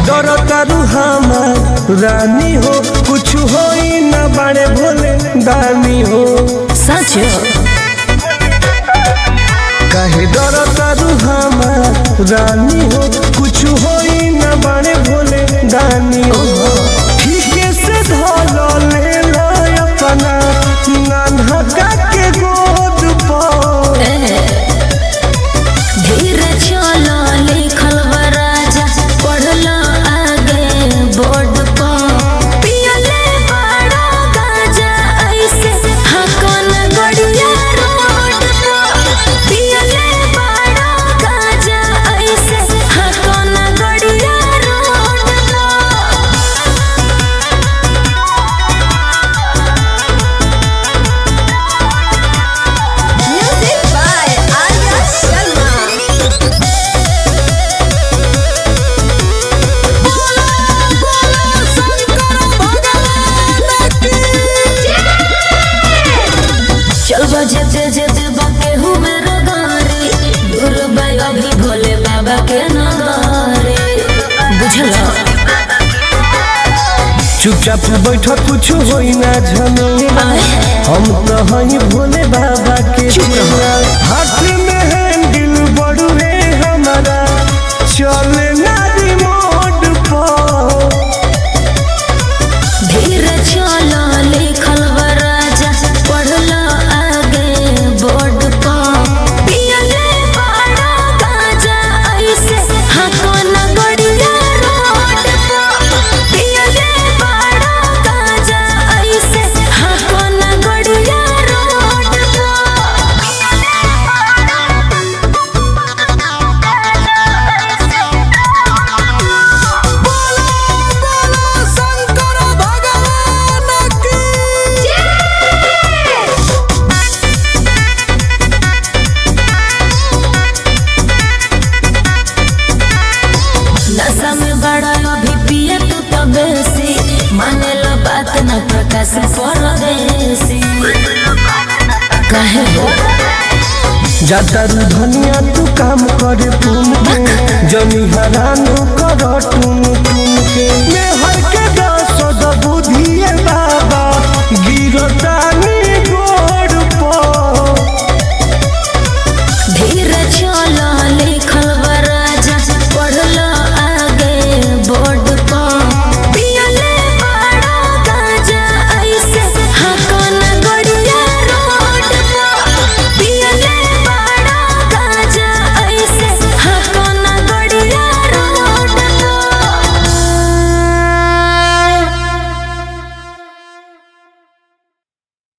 डर तारू हमार रानी हो कुछ होई न बड़े भोले दानी हो सच काहे डर तारू हमार रानी हो कुछ होई न बड़े भोले दानी हो ठीके से धलो ले लो अपना नानहका के गोद पर धीरे चलो लिखल बा राजा पढ़लो आगे बोर्ड पर पियले बड़ा गाजा ऐसे हकन गड़िया रोड पर पियले बड़ा गाजा ऐसे हकन गड़िया रोड पर Music by Arya Sharma. चल बजे तेजे देवा के हूँ मेरा गारी दूर बाई अभी भोले बाबा के नगारे बुझलो चुपचाप बैठ कुछ होई ना झमेला हम तो हई भोले बाबा के चेला हाथ में हैंडल बड़ुए हमारा चले ना रिमोट पर धीरे चलो लिखल बा राजा पढ़लो आगे बोर्ड पर पियले बड़ा गाजा ऐसे हकन गड़िया रोड पर पियले बड़ा गाजा ऐसे हकन गड़िया रोड नशा में बड़ा अभी पिए तू तो बेसी माने लो बात न प्रकाश परदेसी कहे हो जातारू धनिया तू काम करे पुन के जनी हरानो कर टुन टुन के मैं हर के दस बुद्धि